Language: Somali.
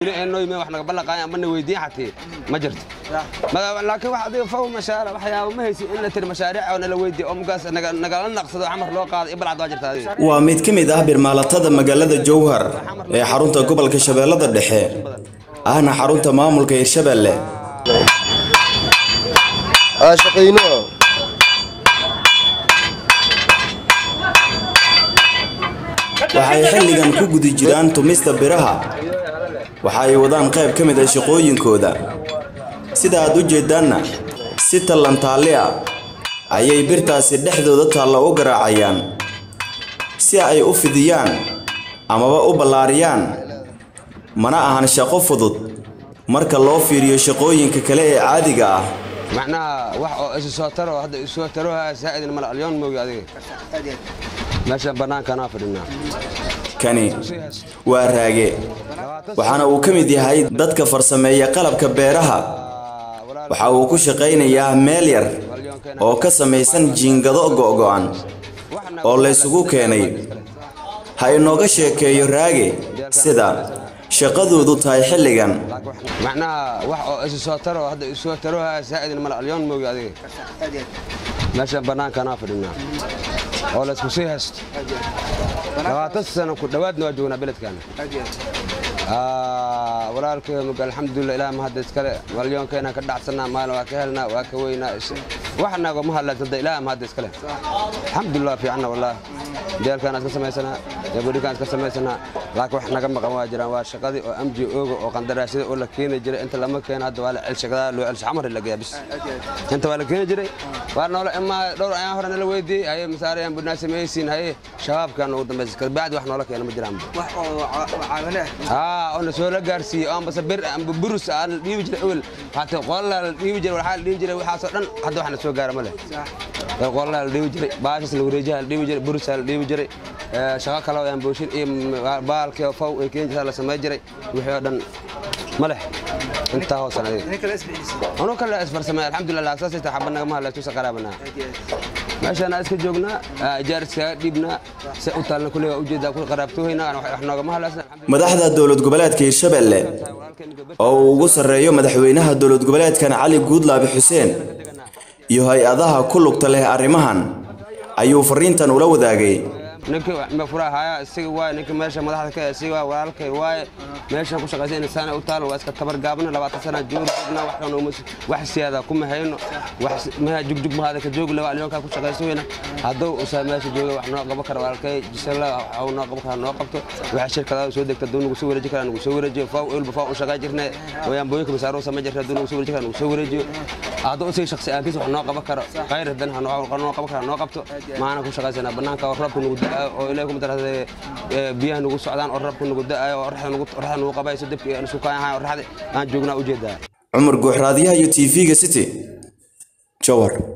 noyme wax naga ballanqaayan amana weydiin xatee ma jirto laakiin wax adiga faw mashaara waxyaaba ma haysi in la tiri mashaariic oo nala weydiiyo oo mugaas nagala naqsado camar loo qaado iyo balcad waa jirta adiga waa mid ka mid ah birmaalatada magaalada jowhar ee xarunta gobolka shabeellada dhexe ahna xarunta maamulka hirshabelle shaqayno waxay xilligan ku guda jiraan tumista biraha waxa ay wadaan qayb ka mid ah shaqooyinkooda sida aad u jeedaanna si tallantaalli ah ayay birtaasi dhexdooda taalla u garaacayaan si ay u fidiyaan amaba u ballaariyaan mana ahan shaqo fudud marka loo fiiriyo shaqooyinka kale ee caadiga ah macnaha wax oo isu soo taro hadda isu soo taro saa'idin mal alyoon moogi adiga meeshan bannaankanaa fadhinaa kani waa raage waxaana uu ka mid yahay dadka farsameeya qalabka beeraha waxa uu ku shaqaynayaa meel yar oo ka samaysan jiingado go'go'an oo laysugu keenay ha inooga sheekeeyo raage sida shaqadoodu tahay xilligan macnaha wax oo isu soo taro hadda isu soo taro saa'idin mal alyoon moogi adiga meeshan bannaankanaa fadhinaa oo laysku sii haysto labaatan sano ku dhowaadna waa joognaa beledkaana walaalkay mug alxamdulilah ilaah mahadda iskale malyoonkeenaan ka dhacsanaa maalin waa ka helnaa waa ka weynaa wax nago ma hadlaysanta ilaah mahadda iskale alxamdulilah fiicanna wallaah jeelkaan iska samaysanaa gabadhikaan iska samaysanaa laakiin wax naga maqan waa jiraan waa shaqadii oo amji ooga oo qandaraasyada oo la keeni jiray inta lama keena hadda waa la celshagadaa loo celsho xamar la geeyaa bis inta waa la keeni jiray waa noola imaa dhowr ayaan hore nala weydiiyey haye masaarayaan budnaa samaysiin haye shabaabkaan ugu dambaysa kabacdi wax noola keena ma jiraan aa oo na soo la gaarsiiyey oo ambase bir amba burus aan la dhiibi jiray ewel hata qolalaa la dhiibi jiray waxaa la dhiibi jiray waxaasoo dhan hadda wax na soo gaara ma leh qolalaa la dhiibi jiray baashas la wareejaha la dhiibi jiray burusaa la dhiibi jiray shaqo kale oo aan booshin iyo baalkii faw ee keen jirtaa la samay jiray wixii oo dhan ma leh intaa hoosan adiga anuu kale isfarsamay alxamdulilah laagsaas ita xaba nagama hadlayso saqaraabanaa meeshaan iska joognaa ijaar iskaga dhiibnaa se u taalna kuley waa ujeedaa ku qaraabtoohaynaa wax noogama hadlaysan madaxda dowlad goboleedka hirshabelle oo uu ugu sarreeyo madaxweynaha dowlad goboleedkan cali guudlaabi xuseen iyo hay-adaha ku lugta leh arrimahan ayuu fariintan ula wadaagay ninkii furaha haya isiga waaye ninkii meesha madaxda ka isiga waaye walaalkay waaye meeshan ku shaqaysa in saana u taalo waa iska tabar gaabna labaatan sana joog joogna wax kan wax siyaada kuma hayno wax meha jugjug mahada ka joog laba alyoonka ku shaqayso weyna hadduu usaa meesha jooga wax noo qabo kara walaalkay jisala wax noo qabo kara noo qabto waxa shirkadaha soo degta duu nagu soo wareeji kara nagu soo wareejiyo faaw ilba faaw u shaqay jirnay wayaan booyinka masaaro sama jirta duu nagu soo wareeji kara nagu soo wareejiyo hadduu usii shaqsi aankiis wax noo qabo karo khayr hadan ha noo qabo kara noo qabto maana ku shaqaysana banaanka roobka nagu oo ilaahay kuma darade biyaha nagu socdaan oo rabka nagu da'ayo oo oraxda nagu qabayso dibka isku kaayahay oraxda aan joognaa ujeedaa cumar guuxraadiyaha iyo tv-ga city jowhar